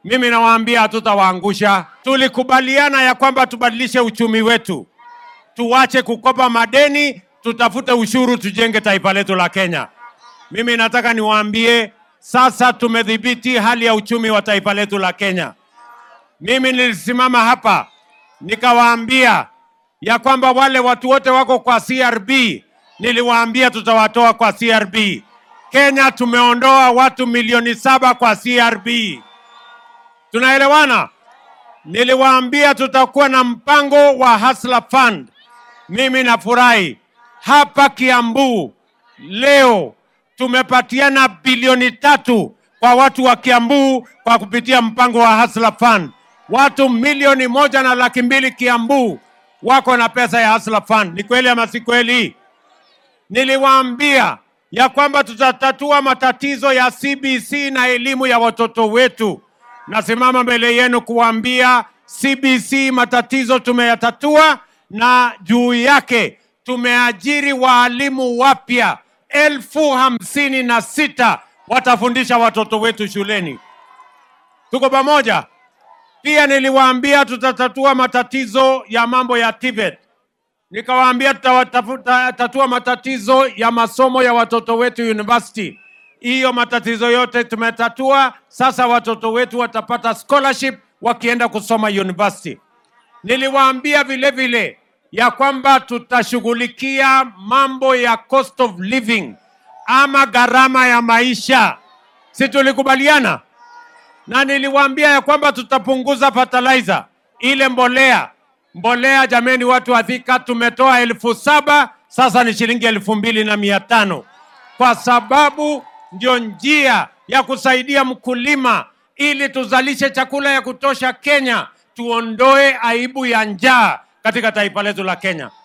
mimi nawaambia hatutawaangusha. Tulikubaliana ya kwamba tubadilishe uchumi wetu, tuwache kukopa madeni, tutafute ushuru, tujenge taifa letu la Kenya. Mimi nataka niwaambie sasa tumedhibiti hali ya uchumi wa taifa letu la Kenya. Mimi nilisimama hapa nikawaambia ya kwamba wale watu wote wako kwa CRB, niliwaambia tutawatoa kwa CRB. Kenya tumeondoa watu milioni saba kwa CRB. Tunaelewana? Niliwaambia tutakuwa na mpango wa Hustler Fund. Mimi nafurahi hapa Kiambu leo tumepatiana bilioni tatu kwa watu wa Kiambu kwa kupitia mpango wa Hustler Fund. Watu milioni moja na laki mbili Kiambu wako na pesa ya Hustler Fund. Ni kweli ama si kweli? Niliwaambia ya kwamba tutatatua matatizo ya CBC na elimu ya watoto wetu. Nasimama mbele yenu kuwaambia CBC matatizo tumeyatatua, na juu yake tumeajiri waalimu wapya elfu hamsini na sita watafundisha watoto wetu shuleni. Tuko pamoja? Pia niliwaambia tutatatua matatizo ya mambo ya TVET. Nikawaambia tutatatua matatizo ya masomo ya watoto wetu university. Hiyo matatizo yote tumetatua. Sasa watoto wetu watapata scholarship wakienda kusoma university. Niliwaambia vile vile ya kwamba tutashughulikia mambo ya cost of living ama gharama ya maisha, si tulikubaliana? Na niliwaambia ya kwamba tutapunguza fertilizer, ile mbolea mbolea. Jameni, watu wa Thika, tumetoa elfu saba sasa ni shilingi elfu mbili na mia tano kwa sababu ndio njia ya kusaidia mkulima ili tuzalishe chakula ya kutosha Kenya, tuondoe aibu ya njaa katika taifa letu la Kenya.